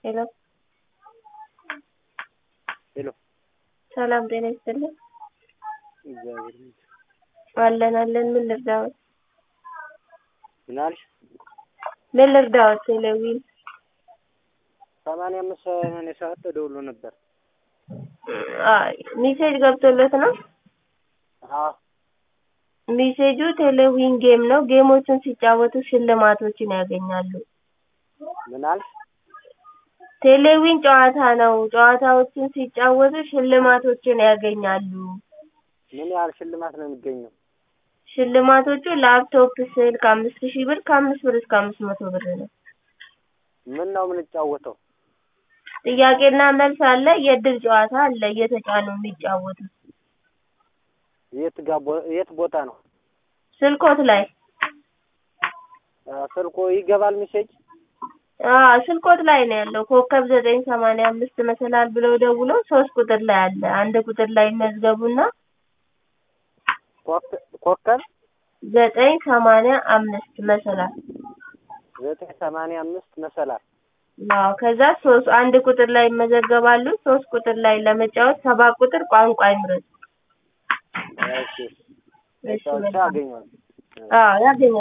ሄሎ ሄሎ ሰላም ጤና ይስጥልኝ። እግዚአብሔር ይመስገን። አለን አለን። ምን ልርዳዎት? ምን አልሽ? ምን ልርዳዎት? ቴሌቪዥን ሰማንያ አምስት ሰማንያ ሰባት ተደውሎ ነበር። አይ ሜሴጅ ገብቶለት ነው። አዎ ሜሴጁ ቴሌቪዥን ጌም ነው። ጌሞችን ሲጫወቱ ሽልማቶችን ያገኛሉ። ምን አልሽ? ቴሌቪዥን ጨዋታ ነው። ጨዋታዎችን ሲጫወቱ ሽልማቶችን ያገኛሉ። ምን ያህል ሽልማት ነው የሚገኘው? ሽልማቶቹ ላፕቶፕ፣ ስልክ አምስት ሺህ ብር ከአምስት ብር እስከ አምስት መቶ ብር ነው። ምን ነው የምንጫወተው? ጥያቄና መልስ አለ። የእድል ጨዋታ አለ። እየተጫኑ የሚጫወቱት የት ጋ ቦ- የት ቦታ ነው? ስልኮት ላይ አ፣ ስልኮ ይገባል ሜሴጅ? አዎ ስልኮት ላይ ነው ያለው። ኮከብ ዘጠኝ ሰማንያ አምስት መሰላል ብለው ደውለው ሶስት ቁጥር ላይ አለ። አንድ ቁጥር ላይ መዝገቡና ኮከ- ኮከብ ዘጠኝ ሰማንያ አምስት መሰላል ዘጠኝ ሰማንያ አምስት መሰላል አዎ ከዛ ሶስት አንድ ቁጥር ላይ ይመዘገባሉ። ሶስት ቁጥር ላይ ለመጫወት ሰባት ቁጥር ቋንቋ ይምረጡ። እሺ እሺ ብቻ መልካም። አገኘዋለሁ። አዎ ያገኛል።